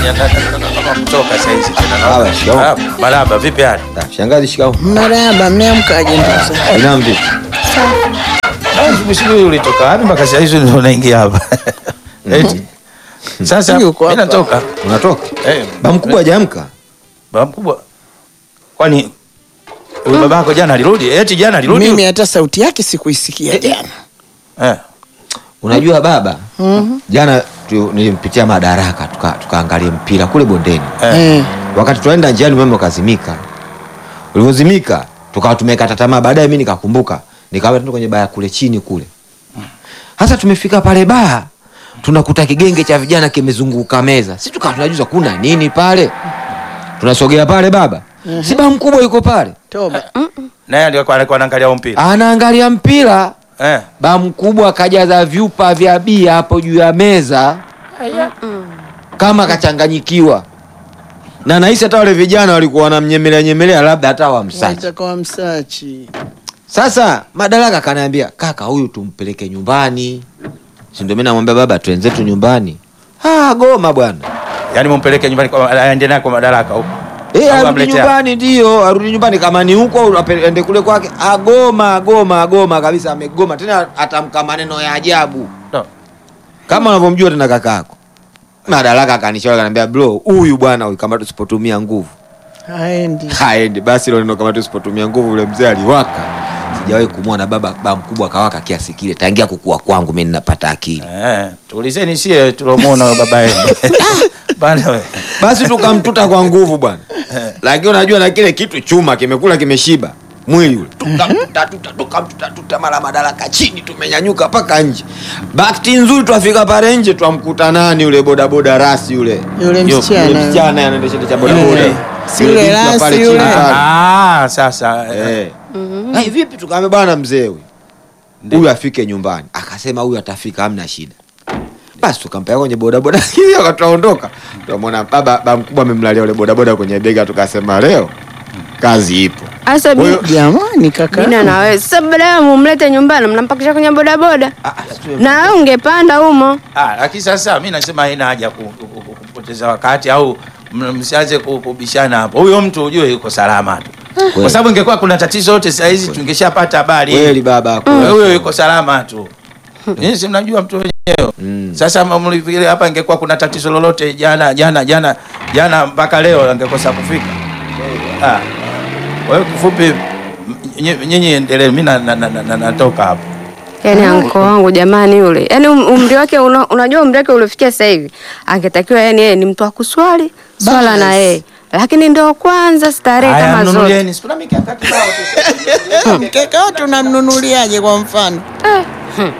kutoka saa hizi tena. Haya, shikamoo. Ah, Marahaba, vipi hali? Ah, Shangazi shikao. Marahaba, mmeamkaje ndugu zangu? Binamu vipi? Ah, Sijui ulitoka wapi mpaka saa hizi ndio unaingia hapa. Eti. Sasa Yuko mimi hapa. natoka. Unatoka? Eh, Ba mkubwa hajaamka. baba mkubwa. Kwani huyu babako jana alirudi? Eti jana alirudi? Mimi hata sauti yake sikuisikia jana. Eh. Unajua baba, jana tu, nilimpitia Madaraka tuka- tukaangalia mpira kule bondeni. Eh. Eh. Wakati tunaenda njiani umeme ukazimika. Ulivyozimika tukawa tumekata tamaa. Baadaye mimi nikakumbuka, nikawa tuende kwenye baa kule chini kule. Hasa tumefika pale baa, tunakuta kigenge cha vijana kimezunguka meza. Sisi tukawa tunajuza kuna nini pale. Tunasogea pale baba. Si baa mkubwa yuko pale. Toba. Naye alikuwa alikuwa anaangalia huo mpira. Anaangalia mpira. Eh. Ba mkubwa kajaza vyupa vya bia hapo juu ya meza kama kachanganyikiwa, na nahisi hata wale vijana walikuwa wanamnyemelea nyemelea, labda hata wamsachi. Itakuwa msachi. Sasa Madaraka kanaambia kaka, huyu tumpeleke nyumbani, si ndio? Mimi namwambia baba, twenzetu nyumbani. Ah, goma bwana, Yaani mumpeleke nyumbani kwa aende naye kwa madaraka huko. eh, Au arudi amletea? nyumbani, ndio arudi nyumbani, kama ni huko au ape- ende kule kwake. Agoma, agoma, agoma kabisa, amegoma tena, atamka maneno ya ajabu No. kama unavyomjua tena kakako. Madaraka akanishauri akaniambia, bro, huyu bwana huyu kama tusipotumia nguvu Haendi. haendi. Basi ilo neno kama tusipotumia nguvu, yule mzee aliwaka. Sijawahi kumwona baba baba mkubwa kawaka kiasi kile tangia kukua kwangu mimi ninapata akili. Eh, tuulizeni sie tulomuona huyo baba yenu. Bana wewe. Basi tukamtuta kwa nguvu bwana, lakini unajua na kile kitu chuma kimekula kimeshiba mwili ule, tukamtuta tuta tukamtuta tuta, mara Madaraka chini, tumenyanyuka mpaka nje. Bahati nzuri twafika pale nje, twamkuta nani yule bodaboda rasi yule Yule Yule msichana. msichana anaendesha cha bodaboda Eh. Si Yule yule binti wa rasi pale chini yule. pale. Ah, sasa. eh. Eh. Ai, vipi tukaambia bwana mzee huyu huyu afike nyumbani akasema huyu atafika hamna shida basi tukampeleka kwenye bodaboda hiyo akatuondoka tukamwona baba baba mkubwa amemlalia ule bodaboda kwenye bega tukasema leo kazi ipo Asa Kwa hiyo- Jamani kaka. bina na wewe sasa, badala mumlete nyumbani, mnampakisha kwenye bodaboda Ah, ah, sio- na wewe ungepanda humo. Ah, lakini sasa mimi nasema haina haja ku- ku- ku- kupoteza wakati au m- msianze ku- kubishana hapo. Huyo mtu ujue yuko salama tu. Kwa sababu ingekuwa kuna tatizo yote saa hizi tungeshapata habari. kweli baba Huyo huyo yuko salama tu. Nyinyi si mnajua mtu wenyewe. Mm. Sasa mlifikiria hapa ingekuwa kuna tatizo lolote jana jana jana jana mpaka leo angekosa kufika. Ah. Kwa hiyo kifupi m- nyinyi- nyinyi endelee mimi na- na- na- na- natoka hapo. Yaani anko wangu jamani, yule yaani um- umri wake una, unajua umri wake uliofikia sasa hivi, angetakiwa yani yeye ni mtu wa kuswali swala na yeye, lakini ndio kwanza starehe Haya kama zote. mnunulieni. Si kuna mikakati nao tu. Mkeka wote unamnunuliaje kwa mfano? Eh,